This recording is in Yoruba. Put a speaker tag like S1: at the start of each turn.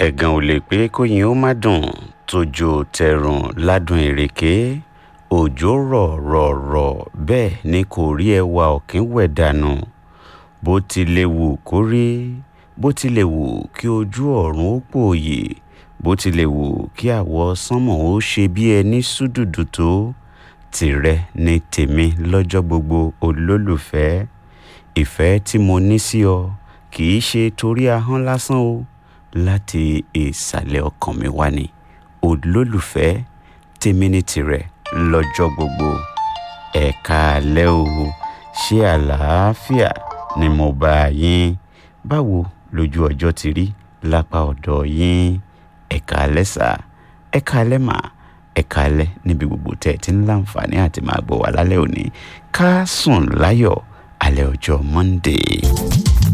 S1: ẹ̀gàn ò lè pé kóyin ó má dùn tójó tẹ̀rùn ládùn ìrèké òjò rọ̀ rọ̀ rọ̀ bẹ́ẹ̀ ni kò rí ẹwà ọ̀kín wẹ̀ dànù bó ti lè wù kó rí bó ti lè wù kí ojú ọ̀run ó pòòyì bó ti lè wù kí àwọ̀ sánmọ̀ ó ṣe bí ẹni súdùdù tó tìrẹ ni tèmi lọ́jọ́ gbogbo olólùfẹ́ ìfẹ́ tí mo ní sí ọ kì í ṣe torí ahọ́n lásán o láti ìsàlẹ̀ ọkàn mi wá ni olólùfẹ́ tèmi ní tirẹ̀ lọ́jọ́ gbogbo ẹ̀ka alẹ́ o ṣé àlàáfíà ni mo bá yín báwo lójú ọjọ́ ti rí lápá ọ̀dọ̀ yín ẹ̀ka alẹ́ sà ẹ̀ka alẹ́ mà ẹ̀ka alẹ́ níbi gbogbo tẹ́ ẹ ti ń láǹfààní àti máa gbọ́ wá lálẹ́ òní ká sùn láyọ̀ alẹ́ ọjọ́ Monday.